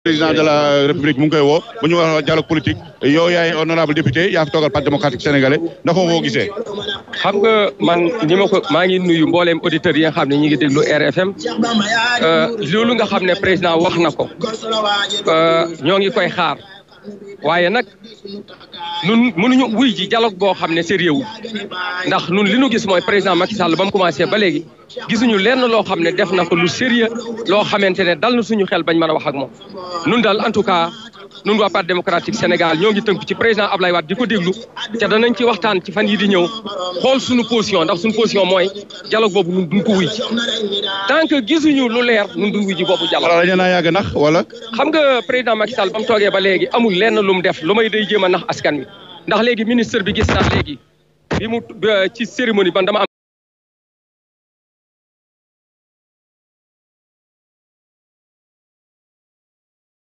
président de la république mu ngi koy woo bu ñu wax dialogue politique yow yaay honorable député yaa fi toogal parti démocratique sénégalais ndax ko koo gisee. xam nga man ni ma ko maa ngi nuyu mbooleem auditeurs yi nga xam ne ñu ngi déglu RFM loolu nga xam ne président wax na ko ñoo ngi koy xaar waaye nag nun mënuñu wuy ji dialogue boo xam ne sérieux wu ndax nun li nu gis mooy président Macky Sall ba mu commencé ba léegi gisuñu lenn loo xam ne def na ko lu sérieux loo xamante ne dal na suñu xel bañ mën a wax ak moom nun daal en tout cas nun waa parti démocratique Sénégal ñoo ngi tënk ci président Ablaye Wade di ko déglu te danañ ci waxtaan ci fan yi di ñëw xool suñu position ndax suñu position mooy dialogue boobu nun duñ ko wuy ji tant que gisuñu lu leer nun duñ wuy ji boobu dialogue wala dañu naa yàgg nax wala. xam nga président Macky Sall ba mu toogee ba léegi amul lenn lu mu def lu may day jéem a nax askan wi ndax léegi ministre bi gis naa léegi bi mu ci cérémonie ban dama am